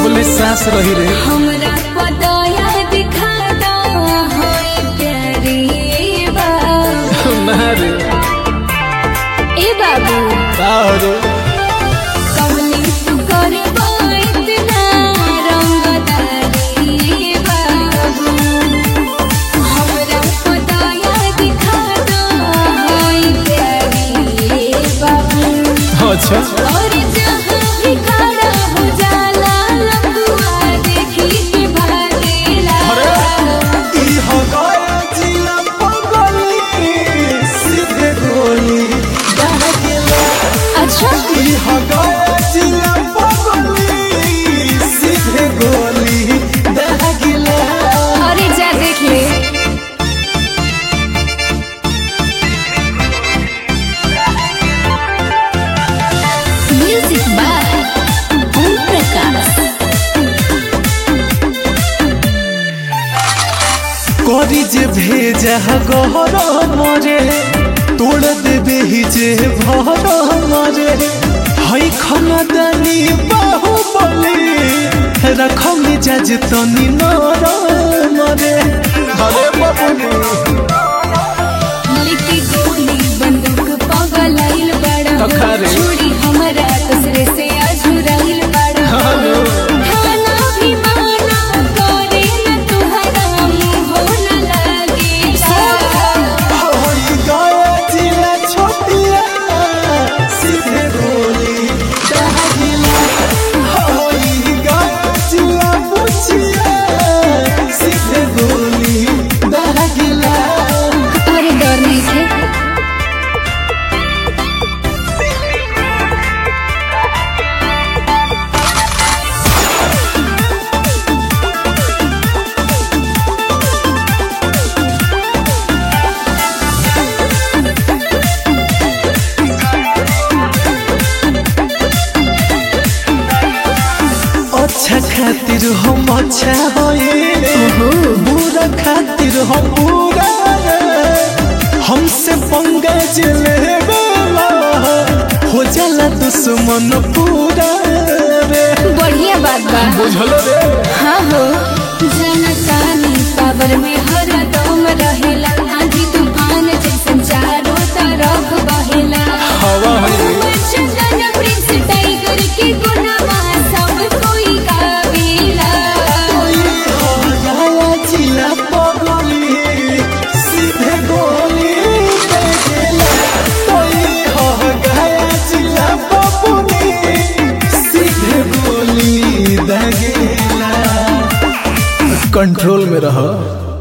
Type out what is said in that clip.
कबले सांस रही रे हमरा पदाया दिखा दो होई प्यारी बाबू ना रे ए बाबू का रे कमली तू करबो इतना रंगदारी बाबू हमरा पदाया दिखा दो होई प्यारी बाबू अच्छा और जहाँ भी खड़ा हो जाला लपुआ देखी के भागेला ई हो गया जिला पगली सीधे गोली दह गेला अच्छा ई हो गया जिला पगली सीधे गोली दह गेला अरे जा देख ले म्यूजिक बाय ओम प्रकाश करी जे भेजा गहर मरे तोड़ देबे ही जे भर मरे हई खनदानी बाहुबली रख मिजाज तनी नर मरे अरे बाबू लिखी गोली बंदूक पगलाइल बड़ा अखारे। छुरी हमरा दूसरे से अझुराइल बड़ा हेलो। खाना भी माना करे न तुहरा मुंह न लगेला होई गया जिला छोटिया सीधे गोली दहगिला होई गया जिला पुछिया सीधे गोली दहगिला अरे डर नहीं थे अच्छा खातिर हम अच्छा होए बुरा खातिर हम बुरा हमसे पंगा चले हो जाला दुश्मन पूरा रे बढ़िया बात बा बुझल रे हाँ हो जनतानी पावर में हर दम रहेला आंधी तूफान जैसन चारों तरफ बहेला हवा है चंदन प्रिंस टाइगर के गुनामा सब कोई गावेला गया जिला पगली सीधे गोली दे गेला तोई हो गया जिला पपुनी सीधे गोली दे गेला कंट्रोल में रहो